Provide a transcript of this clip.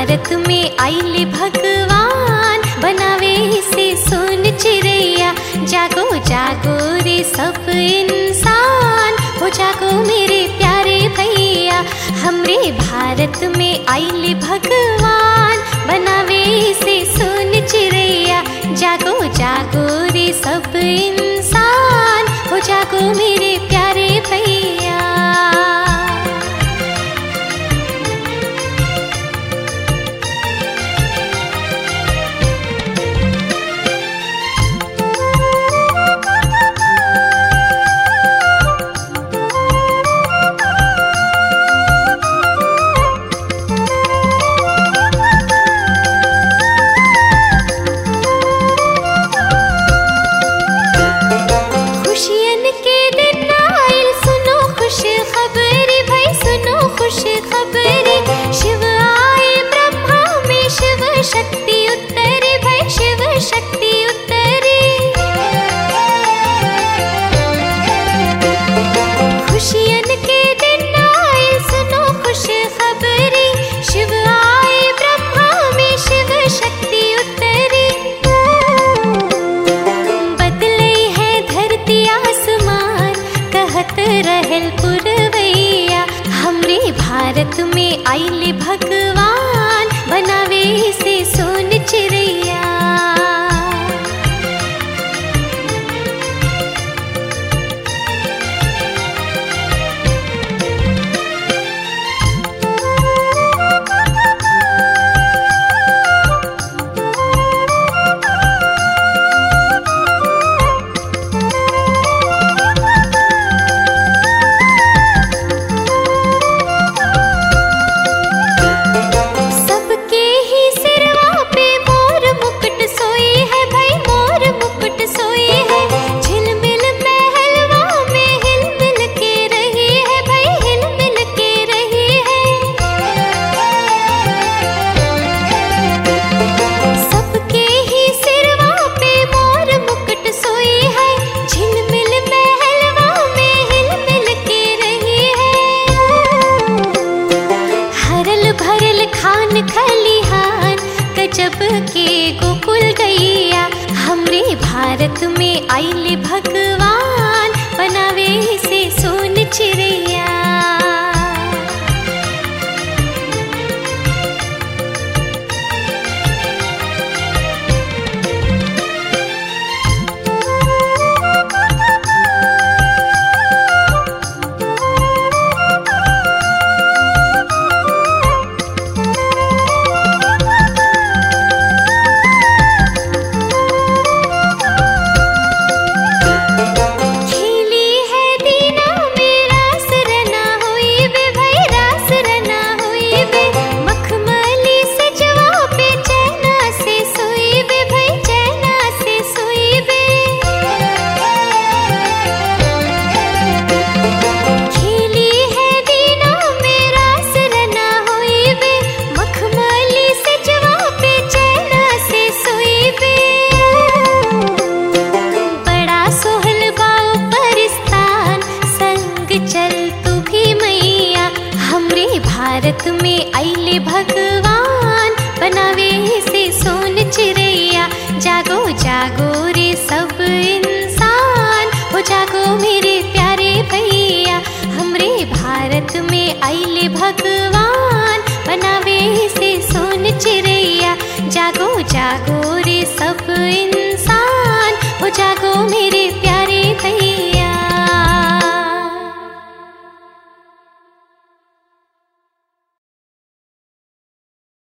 भारत में आइले भगवान बनावे से सुन चिड़ैया जागो जागो रे सब इंसान हो जागो मेरे प्यारे भैया हमरे भारत में आइले भगवान बनावे से सुन चिड़ैया जागो जागो रे सब इंसान हो जागो मेरे प्यारे भैया खुशियन के दिन आइल सुनो खुश खबरी भाई सुनो खुश खबरी शिव आए ब्रह्मा में शिव शक्ति उतरे भाई शिव शक्ति उतरे खुशियन के दिन आइल सुनो खुश खबरी शिव आए ब्रह्मा में शिव शक्ति उतरी बदले है धरती आसमान कहत रहल पुरवैया हमरे भारत में आइले भगवान बनावे से सोन चिड़ैया सबके ही सिरवा पे मोर मुकुट सोई है भाई मोर मुकुट सोई है झिलमिल महलवा में हिलमिल के रही है भाई हिलमिल के रही है सबके ही सिरवा पे मोर मुकुट सोई है झिलमिल महलवा में हिलमिल के रही है हरल भरल खान खलिहान गजब के गोकुल गैया हमरे भारत में आइले भगवान बनावे से सोन चिड़ैया खिली है दीना में रास रना हुई बे भाई रास रना हुई बे मखमली सजवा पे चैना से सोई बे भाई चैना से सोई बे खिली है दीना में रास रना हुई बे मखमली सजवा पे चैना से सोई बे बड़ा सोहल बाऊ परिस्तान संग चल तू भी मैया हमरे भारत में आइले भगवान बनावे से सोन चिड़ैया जागो जागो रे सब इंसान हो जागो मेरे प्यारे भैया हमरे भारत में आइले भगवान बनावे से सोन चिड़ैया जागो जागो रे सब इंसान